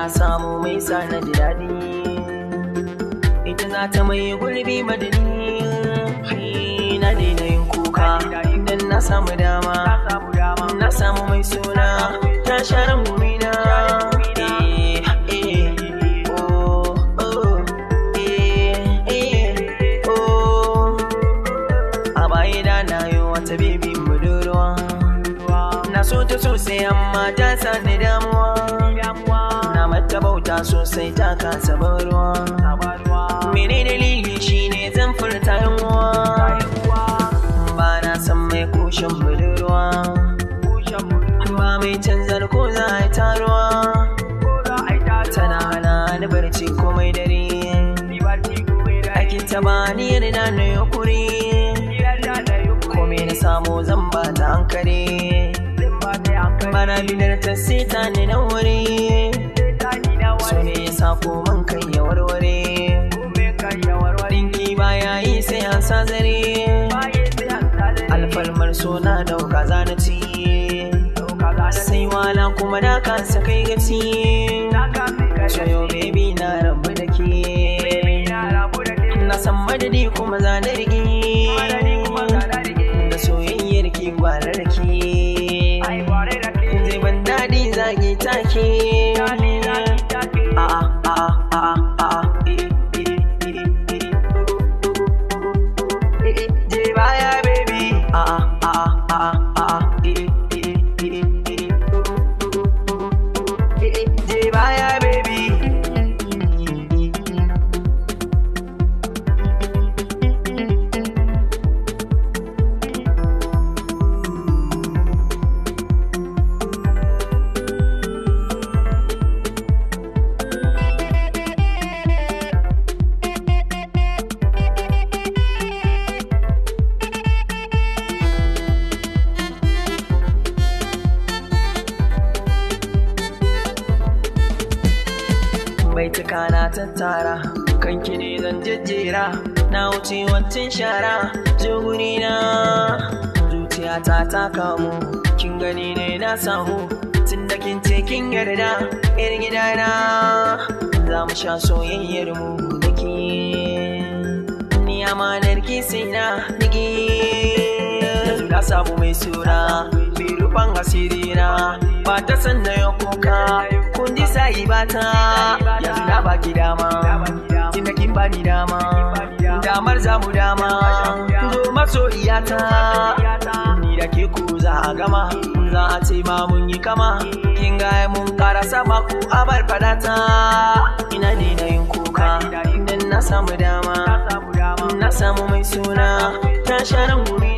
samu mai sa na ji daɗi ita za ta mai gurbi madani na daina yin kuka idan na samu dama na samu mai suna ta sharan gumina Eh, eh, oh, oh, eh, eh, oh. a baya da na yi wata bibi budurwa na so ta sosai amma ta sani damuwa na mata bauta sosai ta kasa barwa mene dalili shine zan furta yanwa ba na san mai kushin budurwa ba mai canzar ko za a yi taruwa tana hana ni barci komai dare aikin ta ba ni yarda na yukuri kome na samu zan ba ta hankali bana bidar ta sita ni na wuri so ne ya sa koman kai ya warware dinki baya yi sai an sa zare alfalmar so na dauka zanaci sai wala kuma na kasa kai gaci so yau baby na rabu da ke na san madadi kuma za na rige da soyayyar ki gwara da ke zai ban daɗi zagi take a a a a a je baya baby a a a a a je baya baby baituka na tattara kanki ne zan jejjera na wuce wancan shara zo guri na zuciyata ta kamu kin gani ne na samu tun da kin ce kin yarda yar gidana za mu sha soyayyar mu da ke ni amanar ki sai na nige yanzu na samu mai suna mai rufan asiri na ba ta san na ya kuka kun ji sai ba ta yanzu na baki dama tun da kin bani dama damar zamu dama zo masoyiyata ni da ke ku za a gama za a ce ma mun yi kama kin ga mun kara sama ku abar fadata ina daina yin kuka idan na samu dama na samu mai suna ta sharan guri